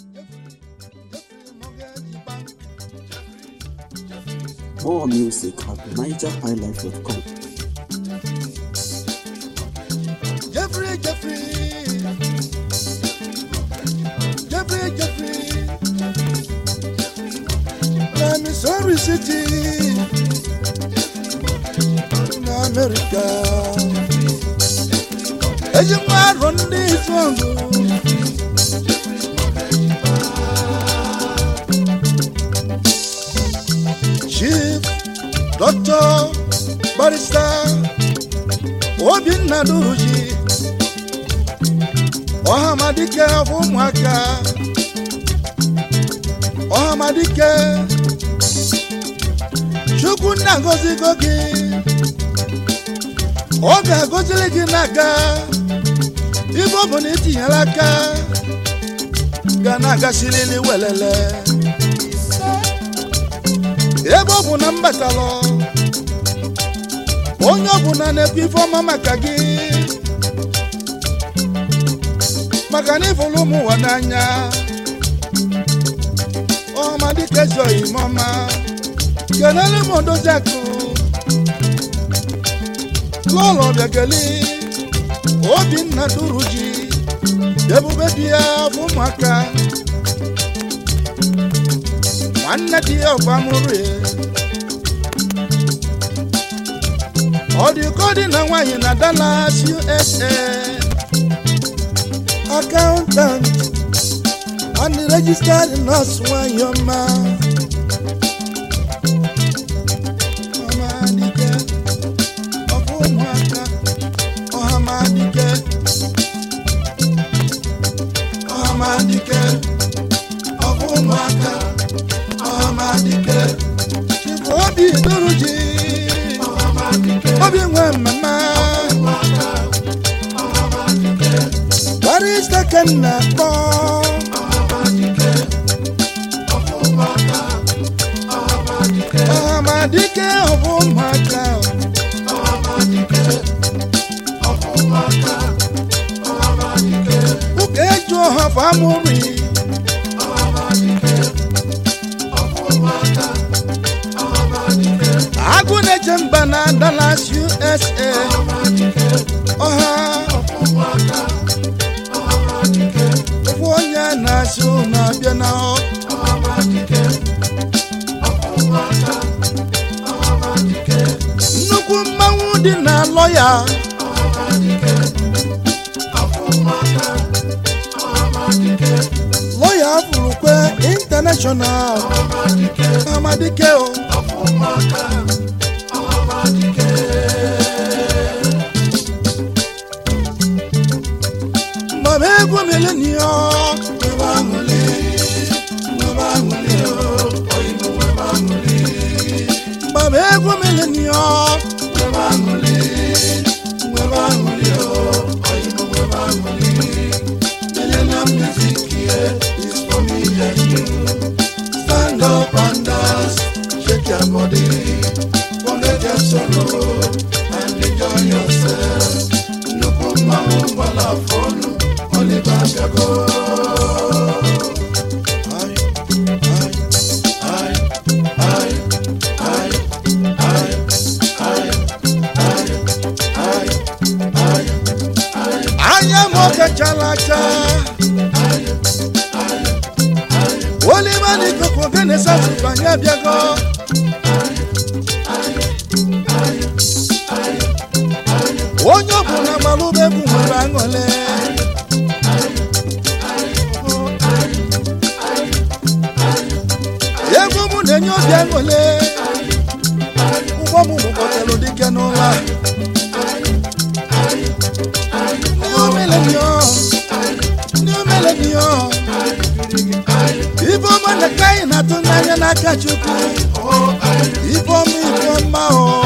More music at nigerhighlife.com. Jeffrey, Jeffrey. Jeffrey, Jeffrey. Na Missouri City. Na America. Eji nwa arọ ndị Ifangu. Chief Doctor Barrister Obinna Duruji ọhamadike bụ ụmụaka ọhamadike chukwu nna gozigo gị ọ ga-agọziri gị n'aka ibe ọ bụ na itinyere aka ga na-agasirili welele ebe ọ bụ na mbatalụ onye ọbụla na-ekwu ife ọma maka gị maka na ịfụrụ ụmụ ụwa n'anya ọma dịka ezi oyimọma kenere m odozi akụ lọlọ bịageli obinna duru ji ebube di ya bụ ụmụaka nwanne di ya ọgbamụrụ ya ọ dị ka ọ dị na nwaanyị na Dallas USA accountant and the registered nurse nwanyị ọma ọhamadike ọfụ ụmụaka ọhamadike ọhamadike ọfụ ụmụaka ọhamadike chibụ obi duru ji obi nwe mmemme barista kenna kpọ ọhamadike ọbụ ụmụaka ụka eju ọha famori agụ na-eche mba na Dallas USA ọha ofu onye na-asị na-abịa na nnukwu mmanwụ dị na lọya lọya furukwe intanashọnal amadike o mgbe egwu milenio ebe aṅụli ebe aṅụli mgbe egwu milenio ebe aṅụli ebe aṅụli ebe aṅụli millennium music here is for me and you stand up and dance shake your body forget your sorrow and enjoy yourself nnukwu mmanwụ gbala fọnụ Oliver Gago. anya m okechala acha Oliver n'ikuku gịnị sasụkwa anyị abịago onye ọ bụ na malụbegwu nwere aṅụle egwu m na-enye obi aṅụle ụgbọ m gbụkọtara dike n'ụlọ new millennium new millennium ibe ọma na ka anyị na-atụ n'anya n'aka chukwu ibe ọma ibe ọma o